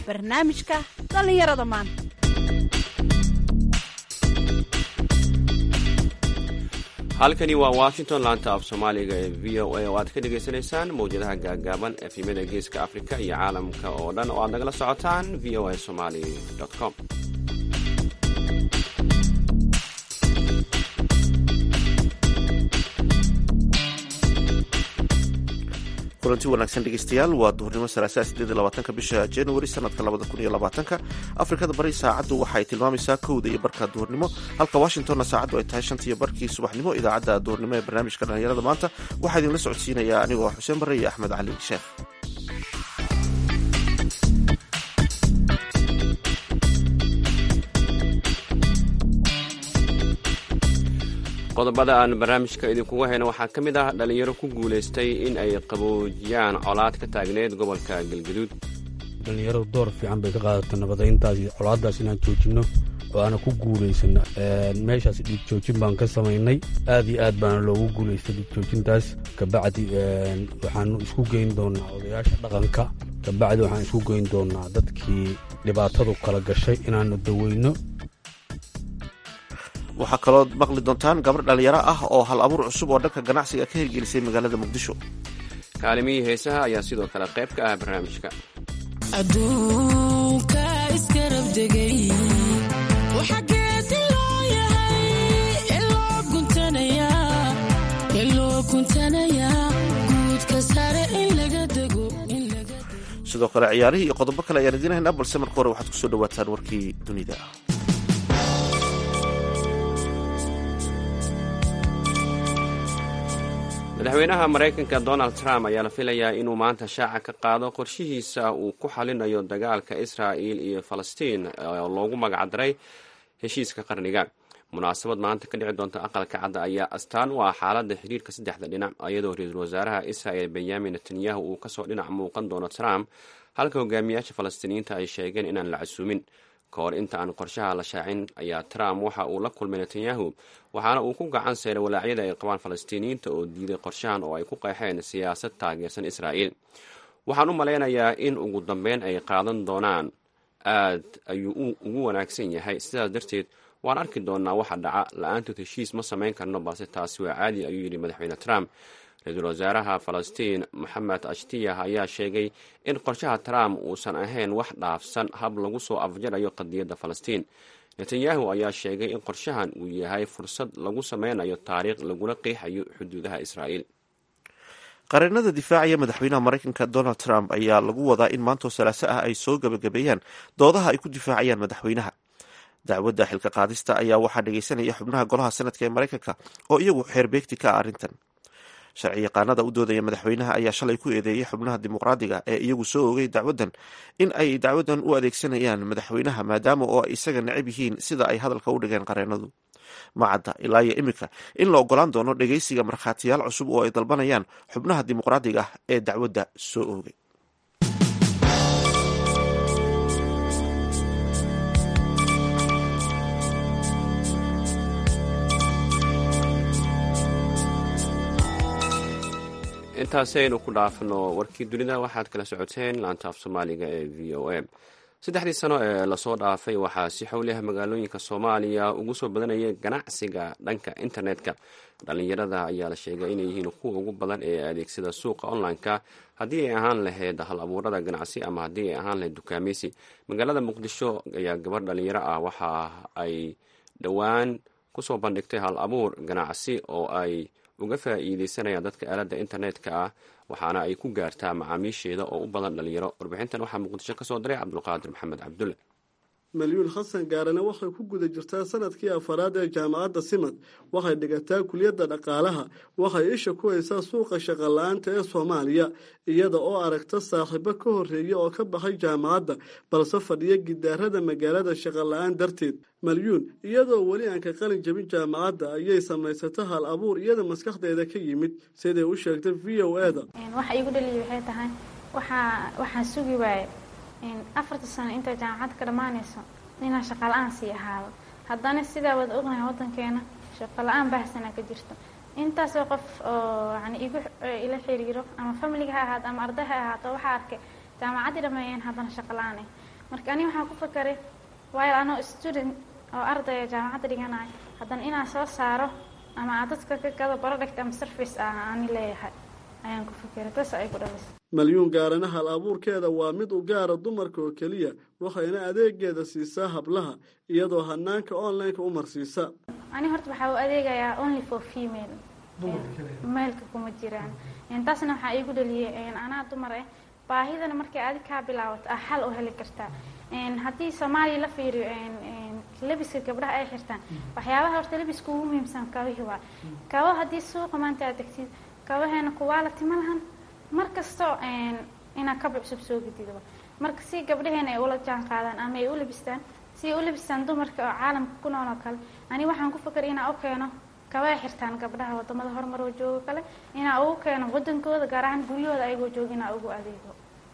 barnaamijka dhallinyarada maanta halkani waa washington laanta af soomaaliga ee v o a oo aad ka dhagaysanaysaan mawjadaha gaagaaban efimada geeska afrika iyo caalamka oo dhan oo aad nagala socotaan v o a somali com kulanti wanaagsan dhegeystayaal waa duhurnimo salaasaa sideed labaatanka bisha januari sanadka labada kun iyo labaatanka afrikada bari saacaddu waxay tilmaamaysaa kowda iyo barka duhurnimo halka washingtonna saacaddu ay tahay shantiiyo barkii subaxnimo idaacadda duhurnimo ee barnaamijka dhallinyarada maanta waxaa idinla socodsiinayaa anigoo xuseen barre iyo axmed cali sheekh qodobada aan barnaamijka idinkuga hayno waxaa ka mid ah dhallinyaro ku guulaystay in ay qaboojiyaan colaad ka taagneyd gobolka galgaduud dhallinyaradu door fiican bay ka qaadata nabadayntaas iyo colaaddaas inaan joojinno oo aana ku guulaysano meeshaas dhiig joojin baan ka samaynay aad iyo aad baana loogu guulaystay dhiig joojintaas kabacdi waxaanu isku geyn doonaa odayaasha dhaqanka kabacdi waxaan isku geyn doonaa dadkii dhibaatadu kala gashay inaanu daweyno waxaa kaloo maqli doontaan gabar dhallinyaro ah oo hal abuur cusub oo dhanka ganacsiga ka hirgelisay magaalada muqdisho kaalimihii heesaha ayaa sidoo kale qayb ka ah barnaamijka adduunka iskarabdegay waxa geesi loo yahay iloo guntanayaa guudka sare in laga dego sidoo kale ciyaarihii iyo qodobo kale ayaan idiin haynaa balse marka hore waxaad kusoo dhawaataan warkii dunida madaxweynaha maraykanka donald trump ayaa la filayaa inuu maanta shaaca ka qaado qorshihiisa uu ku xalinayo dagaalka israa'il iyo falastiin oo loogu magacdaray heshiiska qarniga munaasabad maanta ka dhici doonta aqalka cadda ayaa astaan u ah xaaladda xiriirka saddexda dhinac iyadoo ra-iisul wasaaraha israa'il benyamin netanyahu uu kasoo dhinac muuqan doono trump halka hogaamiyaasha falastiiniyiinta ay sheegeen inaan la casuumin ka hor inta aan qorshaha la shaacin ayaa trump waxa uu la kulmay netanyahu waxaana uu ku gacan seeray walaacyada ay qabaan falastiiniyiinta oo diiday qorshahan oo ay ku qeexeen siyaasad taageersan israa'iil waxaan u malaynayaa in ugu dambeyn ay qaadan doonaan aad ayuu ugu wanaagsan yahay sidaas darteed waan arki doonaa waxa dhaca la-aantood heshiis ma samayn karno balse taasi waa caadi ayuu yidhi madaxweyne trump ra-iisul wasaaraha falastiin moxamed ashtiyah ayaa sheegay in qorshaha trump uusan ahayn wax dhaafsan hab lagu soo afjarayo qadiyadda falastiin netanyahu ayaa sheegay in qorshahan uu yahay fursad lagu sameynayo taariikh laguna qeexayo xuduudaha israa'iil qareenada difaacaya madaxweynaha maraykanka donald trump ayaa lagu wadaa in maantoo salaaso ah ay soo gebagabeeyaan doodaha ay ku difaacayaan madaxweynaha dacwadda xilka qaadista ayaa waxaa dhegeysanaya xubnaha golaha sanadka ee maraykanka oo iyagu xeerbeegti ka ah arrintan sharci yaqaanada u doodaya madaxweynaha ayaa shalay ku eedeeyey xubnaha dimuqraadiga ee iyagu soo ogay dacwaddan in ay dacwaddan u adeegsanayaan madaxweynaha maadaama oo ay isaga necab yihiin sida ay hadalka u dhigeen qareenadu macadda ilaa iyo iminka in la ogolaan doono dhegeysiga markhaatiyaal cusub oo ay dalbanayaan xubnaha dimuqraadiga ah ee dacwadda soo oogay intaasi aynu ku dhaafno warkii dunida waxaad kala socoteen laanta af soomaaliga ee v o a saddexdii sano ee lasoo dhaafay waxaa si xowliah magaalooyinka soomaaliya ugu soo badanaya ganacsiga dhanka internetka dhallinyarada ayaa la sheegay inay yihiin kuwa ugu badan ee adeegsada suuqa online-ka haddii ay ahaan lahayd hal abuurada ganacsi ama haddii ay ahaan lahayd dukaameysi magaalada muqdisho ayaa gabar dhallinyaro ah waxa ay dhowaan kusoo bandhigtay hal abuur ganacsi oo ay uga faa'iideysanayaan dadka aaladda internetka ah waxaana ay ku gaartaa macaamiisheeda oo u badan dhalinyaro warbixintan waxaa muqdisho ka soo diray cabdulqaadir maxamed cabdulle malyuun xasan gaarane waxay ku guda jirtaa sanadkii afaraad ee jaamacadda simad waxay dhigataa kuliyadda dhaqaalaha waxay isha ku haysaa suuqa shaqala-aanta ee soomaaliya iyada oo aragta saaxiibo ka horreeya oo ka baxay jaamacadda balse fadhiya gidaarada magaalada shaqala-aan darteed malyuun iyadoo weli aan ka qalin jabin jaamacadda ayay samaysata hal abuur iyada maskaxdeeda ka yimid siday u sheegtay v o e da waxa igu dhaliya waxay tahay waxaa waxaan sugi waaye afarta sano intay jaamacadda ka dhammaanayso inaan shaqa la-aan sii ahaado haddana sidaa wada ognahay waddankeena shaqo la-aan baahsanaa ka jirto intaasoo qof oo yani igu ila xiriiro ama familiga ha ahaato ama arday ha ahaato waxaa arkay jaamacaddii dhameeyeen haddana shaqa la-aan ah marka ani waxaan ku fakaray waayo anoo student oo ardaya jaamacadda dhiganayo haddana inaan soo saaro ama aan dadka ka gado product ama service ah ani leeyahay ayaan ku fakeray taas ay ku dhalisay malyuun gaarana hal abuurkeeda waa mid u gaara dumarka oo keliya waxayna adeegeeda siisaa hablaha iyadoo hanaanka online-ka u marsiisa ani horta waxaa u adeegayaa only for female meelka kuma jiraan taasna waxaa iigu dhaliyay anaa dumar ah baahidana markay adig kaa bilaabato ah xal u heli kartaa haddii soomaaliya la fiiriyo labiska gabdhaha ay xirtaan waxyaabaha horta labiska ugu muhiimsan kabihii waa kabo haddii suuqa maanta aad degtid kabaheena kuwaa la tima lahan mar kasto inaad kaba cusub soo gedido marka si gabdhaheena ay ula jaan qaadaan ama ay u labistaan si ay u labistaan dumarka oo caalamka ku nool oo kale ani waxaan ku fakeray inaan u keeno kabay xirtaan gabdhaha wadamada horumar oo joogo kale inaa ugu keeno wadankooda gaar ahaan guryahooda ayagoo jooga inaa ugu adeego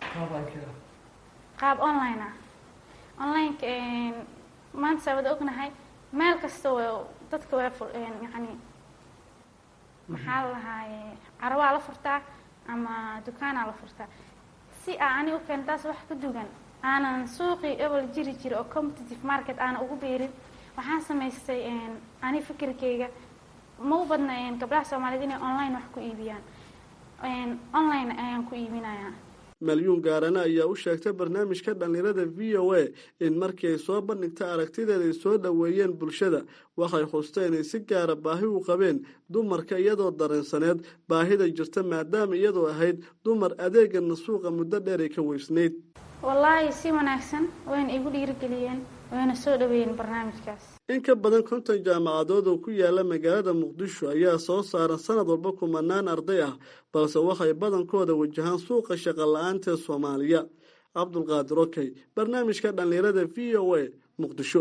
qaab online ah onlineka maanta saa wada ognahay meel kasta w dadka waa yani maxaa la lahaaye carabaa la furtaa ama dukaanaa la furtaa si aa ani u keeno taas wax ka dugan aanan suuqii ebel jiri jira oo competitive market aanan ugu beerin waxaan samaystay ani fikirkeyga ma u badna gabdhaha soomaaliyeed inay online wax ku iibiyaan online ayaan ku iibinayaa malyuun gaarane ayaa u sheegtay barnaamijka dhallinyarada v o a in markii ay soo bandhigta aragtideeda ay soo dhoweeyeen bulshada waxay xustay inay si gaara baahi u qabeen dumarka iyadoo dareensaneed baahida jirta maadaama iyadoo ahayd dumar adeegana suuqa muddo dheer ay ka weysnayd wallaahi si wanaagsan wayna igu dhiirigeliyeen wayna soo dhaweeyeen barnaamijkaas in ka badan konton jaamacadood oo ku yaala magaalada muqdisho ayaa soo saaran sanad walba kumanaan arday ah balse waxay badankooda wajahaan suuqa shaqa la-aanta ee soomaaliya cabdulqaadir okey barnaamijka dhallinyarada v o a muqdisho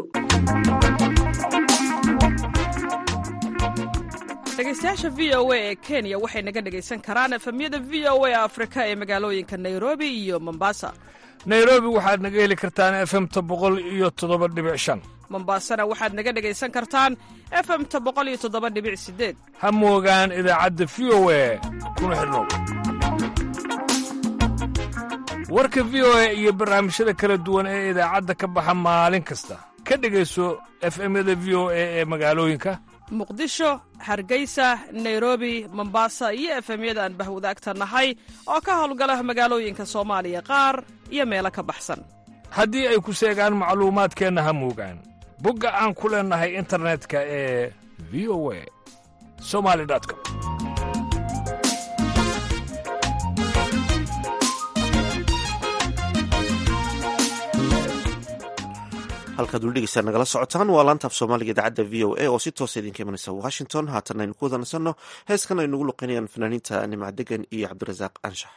dhegeystayaasha v o a ee kenya waxay naga dhegaysan karaan efemyada v o a afrika ee magaalooyinka nairobi iyo mombasa nairobi waxaad naga heli kartaan efemta boqol iyo toddoba dhibic shan mombasana waxaad naga dhegaysan kartaan efemta boqol iyo toddoba dhibic sideed ha moogaan idaacadda v o a kuna xidhnow warka v o a iyo barnaamijyada kala duwan ee idaacadda ka baxa maalin kasta ka dhegayso efemyada v o a ee magaalooyinka muqdisho hargeysa nairobi mombasa iyo efemyada aan bahwadaagta nahay oo ka howlgala magaalooyinka soomaaliya qaar iyo meelo ka baxsan haddii ay ku seegaan macluumaadkeenna ha moogaan bogga aan ku leennahay internetka ee v o a somali com halkaad weli dhegeysaa nagala socotaan waa laanta af soomaaliga idaacadda v o a oo si toosa idinka imanaysa washington haatan aynu ku wadanasanno heeskan ay nagu luqeynayaan fanaaniinta nimca degan iyo cabdirasaaq anshax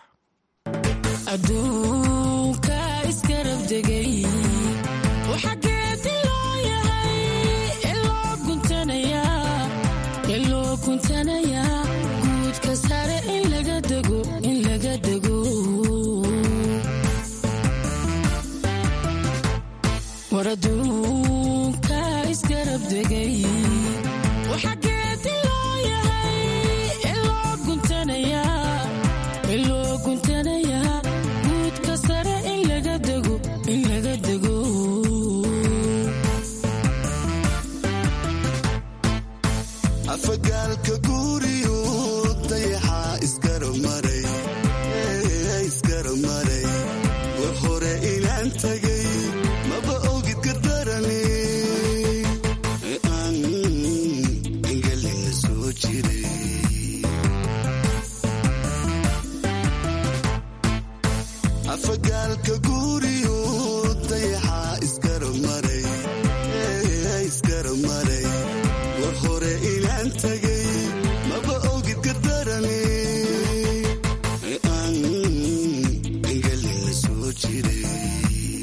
aduunka iskarabdegay waxageedi loo yahay iloo guntanayaa guudka sare in laga dego in laga dego war aduunka iskarabdegay waxageedi loo yahay iloo guntanayaa iloo guntanayaa guudka sare in laga dego in laga dego afagaalka guuriyu dayaxaa isgaramaray isgaramaray war hore inaan tagay maba ogid gardarani aan engelina soo jiray afagaalka guuriyu dayaxaa isgaramaray isgaramaray war hore inaan tagay maba ogid gardarani aan engelina soo jiray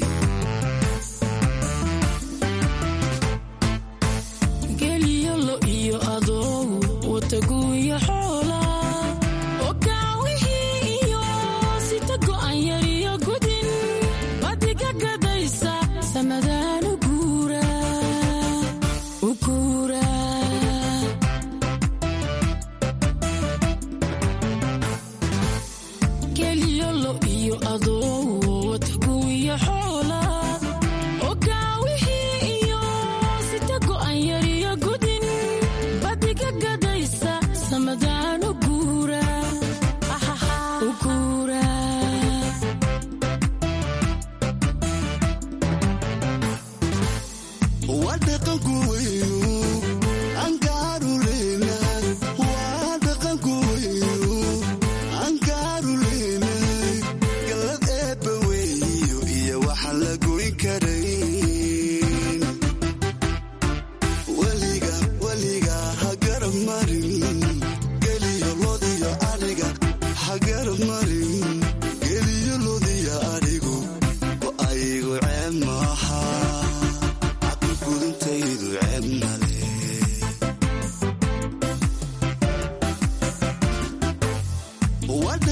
geliyo lo iyo adow wataguuya xoola okaawixii iyo sita go'an yariyo gudin badiga gadaysa samadaan u guura u guura geliyo lo iyo adow wataguuya xoola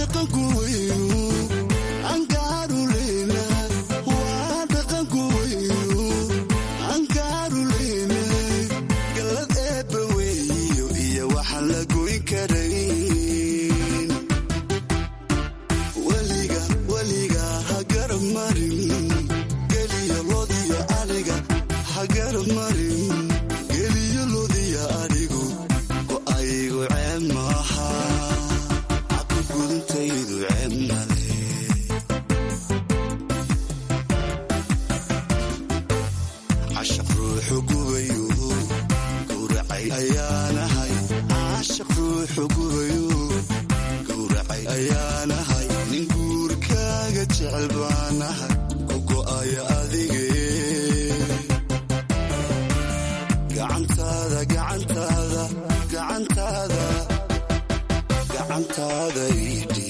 dhaqanku weynu ankaaru leyna waa dhaqanku weynu ankaaru leyna galad eebba weeyo iyo waxaan la goyn karayn weliga weliga ha garab marin geliyo lodiyo adhiga ha garab marin geliyo lodiyo adhigu go'aygu ceeb maaha caqli gudintaydu ceeb male cashaq ruuxu gubayu gowracay ayaanahay cashaq ruuxu gubayu gowracay ayaanahay nin guurkaaga jecel baanahay ku go'aya adige gacantaada gacantaada gacantaada gacantaada idhi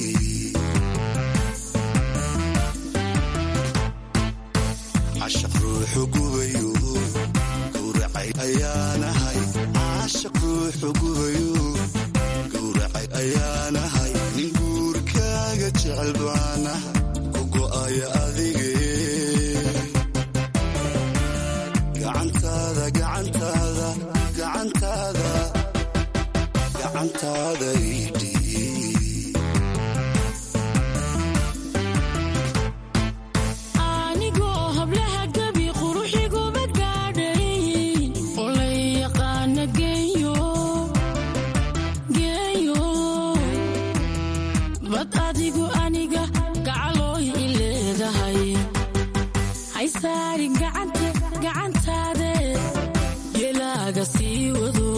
cashaq ruuxu gubayu gowracay ayaanahay cashaq ruuxu gubayu gowracay ayaanahay nin guurkaaga jecel baanahay ku go'aya adige gacantaada gacantaada gacantaada gacantaada idhi anigoo hablaha gabi quruxiguma gaadhay oo la yaqaana geeyo geeyo bad adigu aniga gacalooy i leedahay haysaarin gacante gacantaade gelaaga sii wado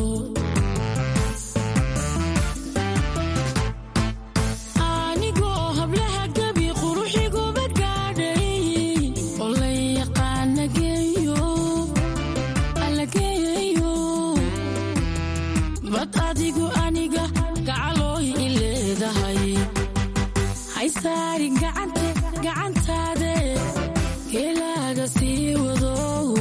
anigoo hablaha gabi quruxiguma gaadhay oo la yaqaana geeyo alla geeyo bad adigu aniga gacalooy i leedahay haysaarin gacante gacantaade gelaaga sii wado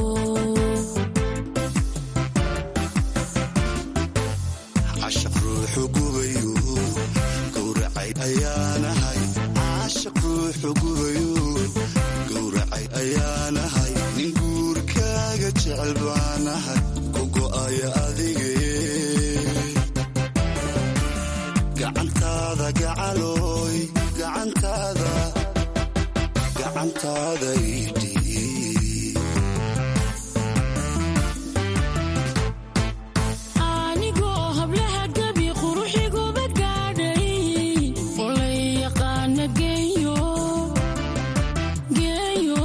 cashaq ruuxu gubayu gowracay ayaanahay cashaq ruuxu gubayu gowracay ayaanahay nin guurkaaga jecel baanahay ku go'aya adige gacantaada gacalooy gacantaada gacantaada idhi anigoo hablaha gabi quruxiguma gaadhay oo la yaqaana geeyo geeyo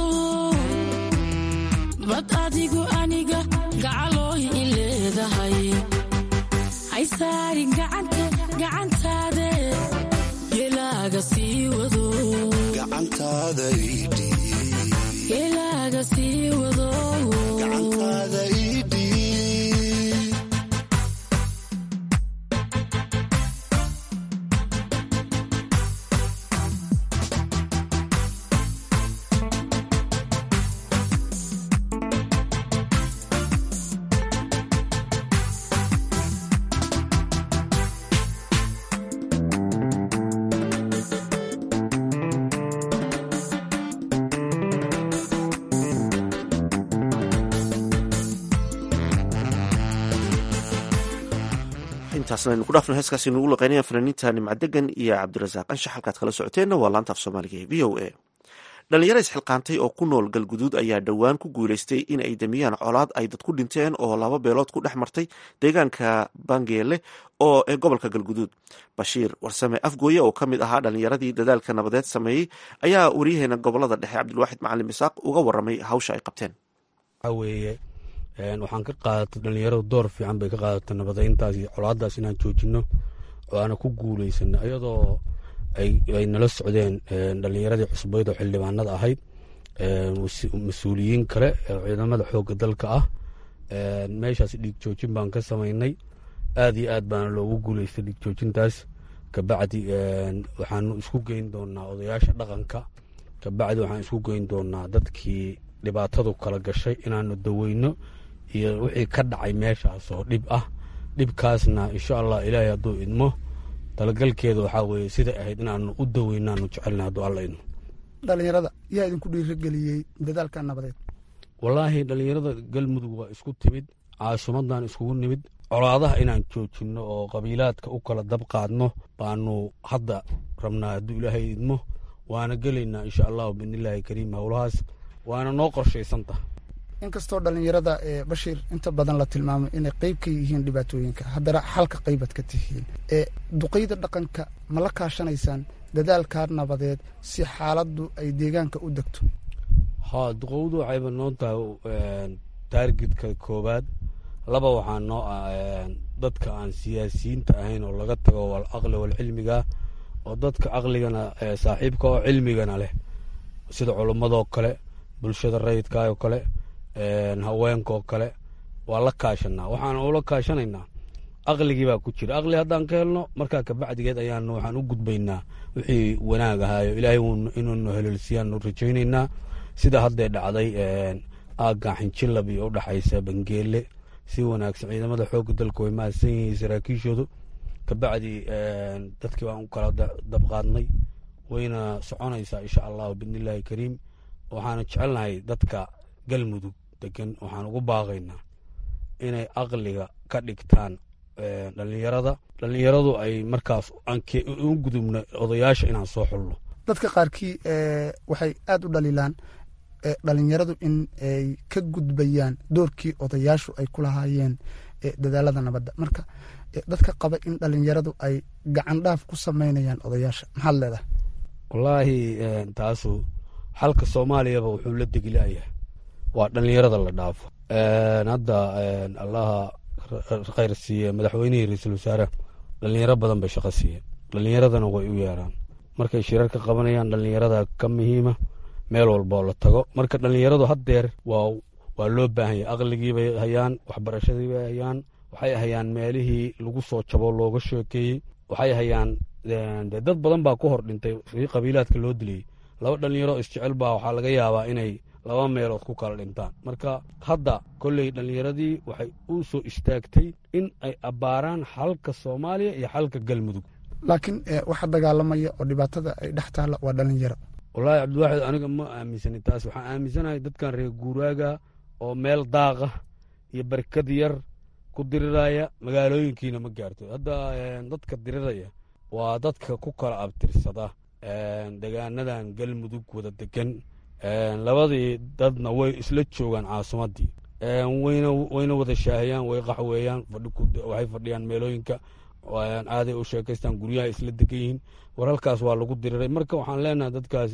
bad adigu aniga gacalooy i leedahay haysaarin gacante gacantaade gelaaga sii wado gacantaada idhi gelaaga sii wado gacantaada idhi intaasna aynu ku dhaafno heeskaasi nugu laqeynayaan fanaaniinta nimcadegan iyo cabdirasaaq anshax halkaad kala socoteenna waa laanta af soomaaliga ee v o a dhalinyaro isxilqaantay oo ku nool galguduud ayaa dhowaan ku guuleystay in ay damiyaan colaad ay dad ku dhinteen oo laba beelood ku dhex martay deegaanka bangeele oo ee gobolka galguduud bashiir warsame afgooye oo ka mid ahaa dhalinyaradii dadaalka nabadeed sameeyey ayaa waryaheena gobolada dhexe cabdilwaaxid macalin isaaq uga waramay hawsha ay qabteen weeye waxaan ka qaadatay dhalinyaradu door fiican bay ka qaadatay nabadayntaas iyo colaadaas inaan joojino oo aana ku guuleysano iyadoo ay nala socdeen dhalinyaradii cusbayd oo xildhibaanada ahayd mas-uuliyiin kale oo ciidamada xoogga dalka ah meeshaas dhiig joojin baan ka samaynay aad iyo aad baana loogu guuleystay dhiig joojintaas kabacdi waxaanu isku geyn doonaa odayaasha dhaqanka kabacdi waxaan isku geyn doonaa dadkii dhibaatadu kala gashay inaanu daweyno iyo wixii ka dhacay meeshaas oo dhib ah dhibkaasna insha allah ilaahay hadduu idmo talagalkeeda waxaa weeye siday ahayd inaanu u daweynaanu jecelna hadduu alla idmo dhalinyarada yaa idinku dhiirigeliyey dadaalka nabadeed wallaahi dhallinyarada galmudug waa isku timid caasimadan iskugu nimid colaadaha inaan joojinno oo qabiilaadka u kala dab qaadno baanu hadda rabnaa hadduu ilaahay idmo waana gelaynaa insha allahu biidnillaahi kariim howlahaas waana noo qorshaysantah inkastoo dhalinyarada ee bashiir inta badan la tilmaamo inay qeyb ka yihiin dhibaatooyinka haddana xalka qeybaad ka tihiin ee duqeyda dhaqanka ma la kaashanaysaan dadaalkaa nabadeed si xaaladdu ay deegaanka u degto haa duqowdu waxayba noo tahay taargetka koowaad laba waxaa noo ah dadka aan siyaasiyiinta ahayn oo laga tago wal aqli wal cilmiga oo dadka aqligana saaxiibka oo cilmigana leh sida culummadoo kale bulshada rayidkaoo kale haweenkaoo kale waa la kaashanaa waxaan ula kaashanaynaa aqligii baa ku jira aqli haddaan ka helno markaa kabacdigeed ayaan waxaan u gudbaynaa wixii wanaag ahaayo ilaahay inuunu heleelsiyaanu rajaynaynaa sida haddee dhacday aaggan xinjilab iyo udhaxaysa bangeele si wanaagsan ciidamada xoogga dalka way mahadsan yihiin saraakiishoodu kabacdi dadkii baan u kala dabqaadnay wayna soconaysaa insha allahu biidnillaahi kariim waxaana jecelnahay dadka galmudug degan waxaan ugu baaqaynaa inay aqliga ka dhigtaan dhalinyarada dhalinyaradu ay markaas u gudubna odayaasha inaan soo xulno dadka qaarkii waxay aada u dhaliilaan dhalinyaradu in ay ka gudbayaan doorkii odayaashu ay ku lahaayeen dadaalada nabadda marka dadka qaba in dhalinyaradu ay gacan dhaaf ku samaynayaan odayaasha maxaad leedahay wallaahi taasu xalka soomaaliyaba wuxuu la degilaayahay waa dhalinyarada la dhaafo hadda allaha khayr siiye madaxweynihii ra-iisul wasaare dhalinyaro badan bay shaqo siiyeen dhalinyaradana way u yeeraan markay shirarka qabanayaan dhalinyarada ka muhiima meel walboo la tago marka dhalinyaradu haddeer waa waa loo baahan yahay aqligiibay hayaan waxbarashadiibay hayaan waxay hayaan meelihii lagu soo jabo looga sheekeeyey waxay hayaan de dad badan baa ku hor dhintay si qabiilaadka loo diliyey laba dhalinyaro isjecel baa waxaa laga yaabaa inay laba meelood ku kala dhintaan marka hadda kolley dhallinyaradii waxay u soo istaagtay in ay abbaaraan xalka soomaaliya iyo xalka galmudug laakiin waxa dagaalamaya oo dhibaatada ay dhex taalla waa dhalinyaro wallaahi cabdiwaaxid aniga ma aaminsani taas waxaan aaminsanahay dadkan reer guuraaga oo meel daaqa iyo barkad yar ku diriraya magaalooyinkiina ma gaarto hadda dadka diriraya waa dadka ku kala abtirsada degaanadan galmudug wada degan labadii dadna way isla joogaan caasimadii wayna wada shaahiyaan way qaxweeyaan waxay fadhiyaan meelooyinka aaday u sheekaystaan guryaha isla degan yihiin war halkaas waa lagu diriray marka waxaan leenahay dadkaas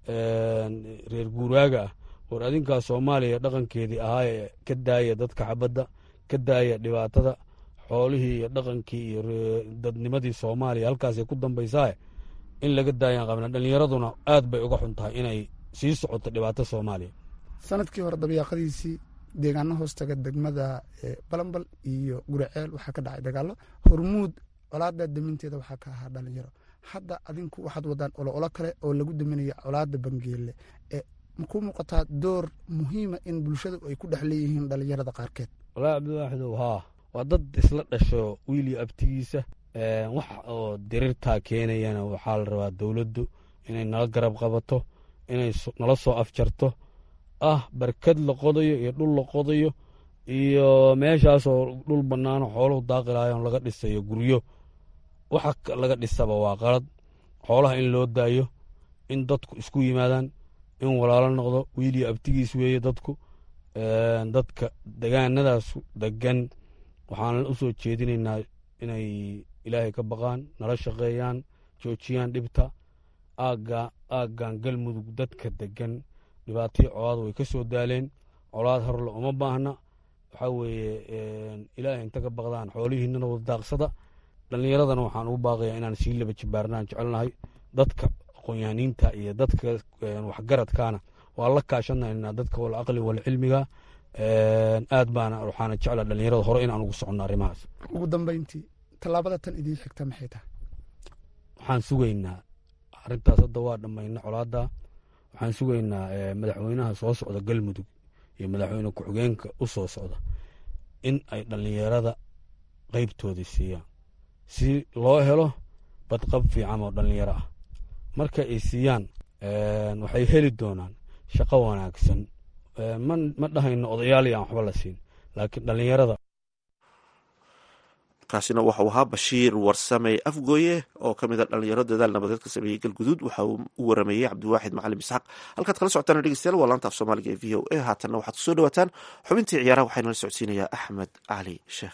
reer guuraaga ah war adinkaas soomaaliya dhaqankeedii ahaa ka daaya dadka xabadda ka daaya dhibaatada xoolihii iyo dhaqankii iyo dadnimadii soomaaliya halkaasay ku dambaysaa in laga daayaan qabna dhallinyaraduna aad bay uga xun tahay inay sii socoto dhibaato soomaaliya sanadkii hore dabayaaqadiisii deegaano hoostaga degmada balambal iyo guraceel waxaa ka dhacay dagaalo hormuud colaada daminteeda waxaa ka ahaa dhalinyaro hadda adinku waxaad wadaan olo-olo kale oo lagu daminaya colaada bangeele makuu muuqataa door muhiima in bulshadu ay ku dhex leeyihiin dhalinyarada qaarkeed wallaahi cabdiwaaxidow haa waa dad isla dhasho wiilio abtigiisa wax oo dirirtaa keenayana waxaa la rabaa dowladdu inay nala garab qabato inay nala soo afjarto ah barkad la qodayo iyo dhul la qodayo iyo meeshaasoo dhul bannaano xooluhu daaqilaayon laga dhisayo guryo waxa laga dhisaba waa qalad xoolaha in loo daayo in dadku isku yimaadaan in walaalo noqdo wiiliyo abtigiis weeye dadku dadka degaanadaas degan waxaan u soo jeedinaynaa inay ilaahay ka baqaan nala shaqeeyaan joojiyaan dhibta aagga aaggan galmudug dadka degan dhibaatihii colaad way ka soo daaleen colaad horle uma baahna waxaa weeye ilaahay inta ka baqdaan xoolihiinana wada daaqsada dhallinyaradana waxaan ugu baaqayaa inaan sii laba jibaarnaan jecelnahay dadka aqoonyaaniinta iyo dadka waxgaradkaana waa la kaashanaynaa dadka wal aqli wal cilmiga aad baana waxaana jecla dhallinyarada hore inaan ugu soconno arrimahaas ugu dambeyntii tallaabada tan idiin xigta maxay tahay waxaan sugaynaa arrintaas hadda waa dhammayna colaadda waxaan sugaynaa madaxweynaha soo socda galmudug iyo madaxweyne ku-xigeenka u soo socda in ay dhallinyarada qeybtoodii siiyaan si loo helo badqab fiican oo dhallinyaro ah marka ay siiyaan waxay heli doonaan shaqo wanaagsan ma dhahayno odayaali aan waxba la siin laakiin dhallinyarada kaasina waxau ahaa bashiir warsame afgooye oo ka mida dhalinyaro dadaal nabadeed ka sameeyey galguduud waxa uu u warameeyey cabdiwaaxid macalim isxaaq halkaad kala socotaan dhegeystayaal waa laanta af soomaaliga ee v o a haatanna waxaad kusoo dhawaataan xubintii ciyaaraha waxaa inala socodsiinayaa axmed cali sheekh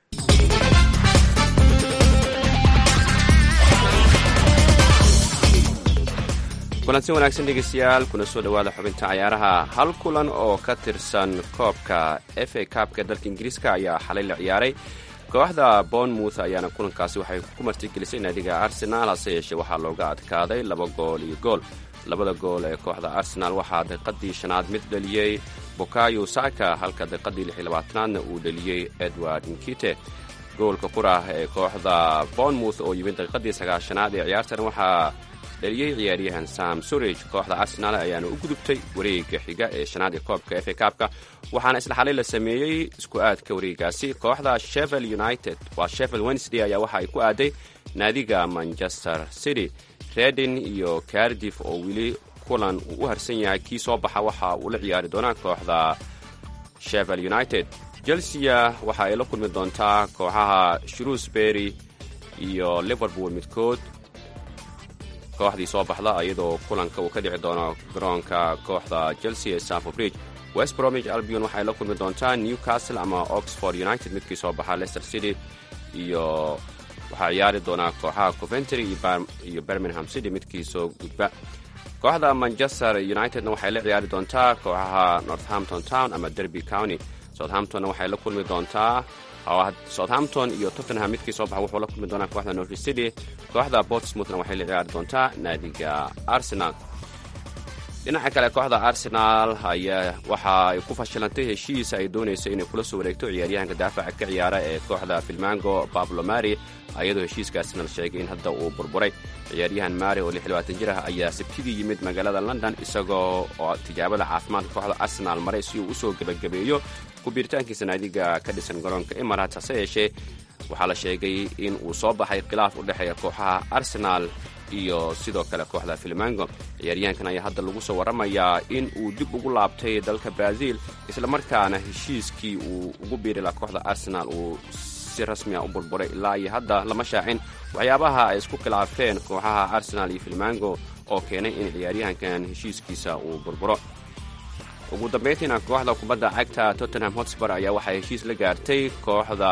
kulanti wanaagsan dhegeystayaal kuna soo dhowaada xubinta cayaaraha hal kulan oo ka tirsan koobka f a kaabka dalka ingiriiska ayaa xalay la ciyaaray kooxda bournemouth ayaana kulankaasi waxay ku martigelisay naadiga arsenaal hase yeeshee waxaa looga adkaaday laba gool iyo gool labada gool ee kooxda arsenaal waxaa daqiiqadii shanaad mid dhaliyey bukayo saka halka daqiiqadii lix iyo labaatanaadna uu dhaliyey edward nkite goolka kurah ee kooxda bournemouth oo yimid daqiiqadii sagaashanaad ee ciyaartan waxaa dhaliyey ciyaaryahan sam surage kooxda arsenaal ayaana u gudubtay wareega xiga ee shanaad ee koobka f a kaabka waxaana isla xalay la sameeyey isku aadka wareegaasi kooxda shevel united waa shevel wednesday ayaa waxa ay ku aaday naadiga manchester city redin iyo cardif oo weli kulan uu u harsan yahay kii soo baxa waxa uu la ciyaari doonaa kooxda shevel united chelsea waxa ay la kulmi doontaa kooxaha shrewsbury iyo liverpool midkood kooxdii soo baxda iyadoo kulanka uu ka dhici doono garoonka kooxda chelsea ee sanford bridge west bromwich albion waxay la kulmi doontaa newcastle ama oxford united midkii soo baxa leicester city iyo waxaa ciyaari doonaa kooxaha coventry iyo birmingham city midkii soo gudba kooxda manchester unitedna waxay la ciyaari doontaa kooxaha northampton town ama derby county southamptonna waxay la kulmi doontaa southampton iyo tottenham midkii soo baxa wuxuu la kulmi doonaa kooxda norwich city kooxda portsmouthna waxay la ciyaari doontaa naadiga arsenal dhinaca kale kooxda arsenal ayaa waxa ay ku fashilantay heshiis ay doonayso inay kula soo wareegto ciyaaryahanka daafaca ka ciyaara ee kooxda filmango bablo mari ayadoo heshiiskaasina la sheegay in hadda uu burburay ciyaaryahan mari oo jir ah ayaa sabtidii yimid magaalada london isagoo oo tijaabada caafimaadka kooxda arsenal maray si uu usoo gebagabeeyo kubiiritaankiisa naadiga ka dhisan garoonka emirates hase yeeshee waxaa la sheegay in uu soo baxay khilaaf u dhexeeya kooxaha arsenal iyo sidoo kale kooxda filmango ciyaaryahankan ayaa hadda lagu soo warramayaa in uu dib ugu laabtay dalka brazil islamarkaana heshiiskii uu ugu biiri laha kooxda arsenal uu si rasmiya u burburay ilaa iyo hadda lama shaacin waxyaabaha ay isku khilaafeen kooxaha arsenal iyo filmango oo keenay in ciyaaryahankan heshiiskiisa uu burburo ugu dambayntiina kooxda kubadda cagta tottenham hotspur ayaa waxay heshiis la gaartay kooxda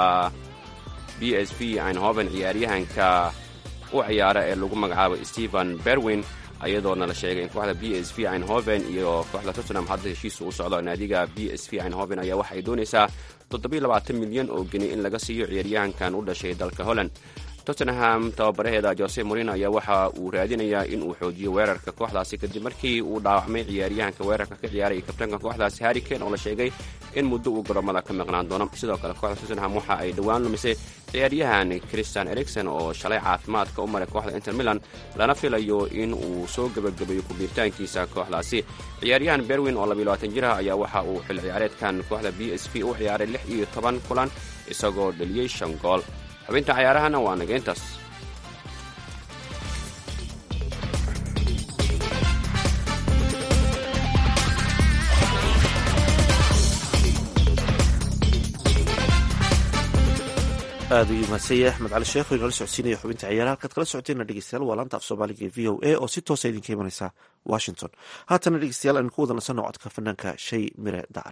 b s v einhoven ciyaaryahanka u ciyaara ee lagu magacaabo stephen berwin ayadoona la sheegay in kooxda b s v einhoven iyo kooxda tottenham hadda heshiisa u socdo naadiga b s v einhoven ayaa waxay doonaysaa milyan oo geni in laga siiyo ciyaaryahankan u dhashay dalka holland tottenham tababaraheeda jose morino ayaa waxa uu raadinayaa in uu xoojiyo weerarka kooxdaasi kadib markii uu dhaawacmay ciyaaryahanka weerarka ka ciyaaray kabtanka kooxdaasi harrikane oo la sheegay in muddo uu garoomada ka maqnaan doono sidoo kale kooxda tottenham waxa ay dhowaan lumisay ciyaaryahan christian ericson oo shalay caafimaadka u maray kooxda inter milan lana filayo in uu soo gebagabeeyo kubiiritaankiisa kooxdaasi ciyaaryahan berwin oo jir ah ayaa waxa uu xil ciyaareedkan kooxda b s v u ciyaaray lix iyo toban kulan isagoo dhaliyey shan gool xubinta cayaarahana waa nageyntaas aad ayuu mahadsanyahay axmed cali sheekh oo inala socodsiinaya xubinta ciyaaraha halkaad kala socoteena dhegeystayaal waa laanta af soomaaliga ee v o a oo si toosa idinka imanaysa washington haatana dhegeystayaal aynu ku wada nasanno codka fanaanka shay mire dacar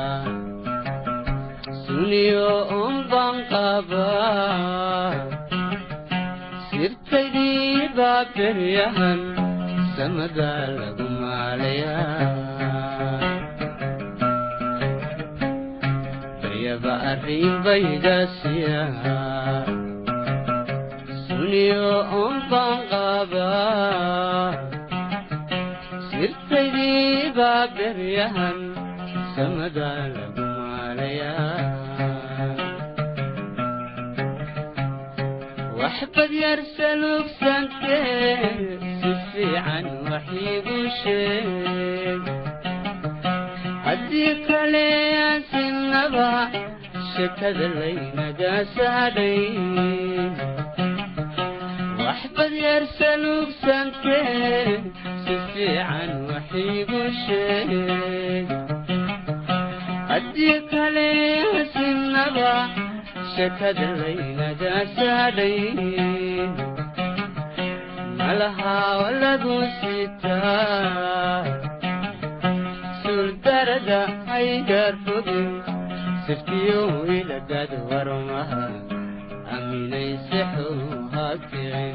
suniyo unban qaba sirtaydii baa beryahan samada lagu maalayaa baryaba arrinbaydasiya suniyo on baan qaabaa sirtaydii baa beryahan samada lagu maalayaa waxbad yar salugsantee si fiican waxiigu sheeg haddii kale aansinaba shekada laynaga saadhay waxbad yar salugsantee si fiican waxiigu sheeg haddii kale aansinaba shekada laynaga saadhay malahaa lagu sitaa suurdarada haygar fogin siftiyo ilagad warmaha aaminaysexu hakicin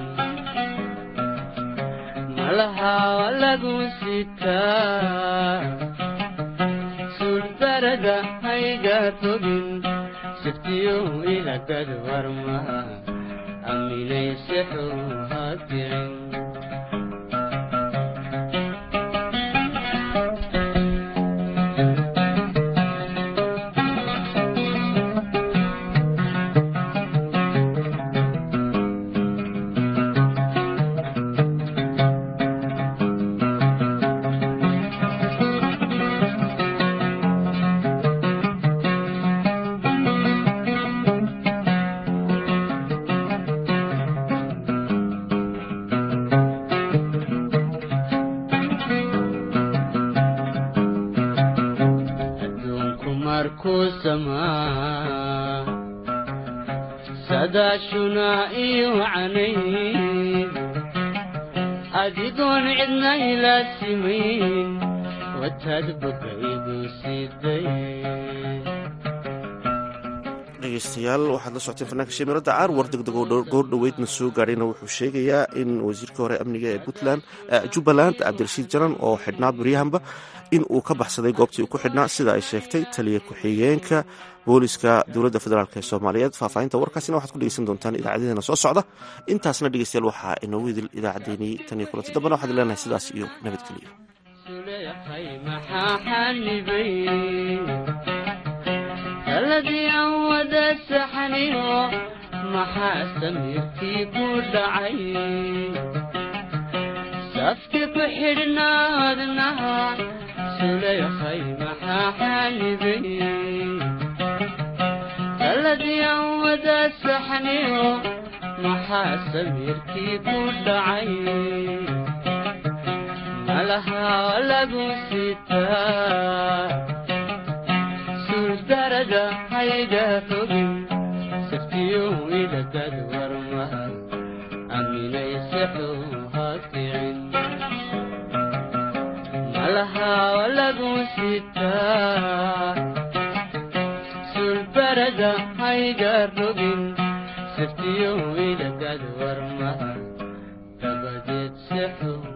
malahaa lagu sitaa suurdarada haygar fogin siftiyo ilagad warmaha aaminaysexu hakicin adduunku markuu samaa sadaashuna iyo canayn adigoon cidna ila simayn wataad bogaygu siday dhegeystayaal waxaad la socoteen fanaanka shamiirada caar war degdeg oo goor dhoweydna soo gaadhayna wuxuu sheegayaa in wasiirka hore amniga ee puntland jubbaland cabdirashiid jaran oo xidhnaa baryahanba in uu ka baxsaday goobtii uu ku xidhnaa sida ay sheegtay taliya ku-xigeenka booliska dowladda federaalk ee soomaaliyeed faahfaahinta warkaasina waxaad ku dhegeysan doontaan idaacadeena soo socda intaasna dhegeystayaal waxaa inoogu idil idaacaddeenii tan iyo kulanti dambana waxaad leenahay sidaas iyo nabadgelyo suleekhay maxaa xanibay taladii aan wada saxaniyo maxaa samiirkii ku dhacay safki ku xidhnaadnaha suleekhay maxaa xanibay taladii aan wada saxaniyo maxaa samiirkii ku dhacay malahaa lagu sitaa suurdarada hayga fogin saftiyo ilagad warmaha aaminaysexu hakicin malahaa lagu sitaa suurdarada hayga rogin saftiyo ilagad warmaha dabadeed sexu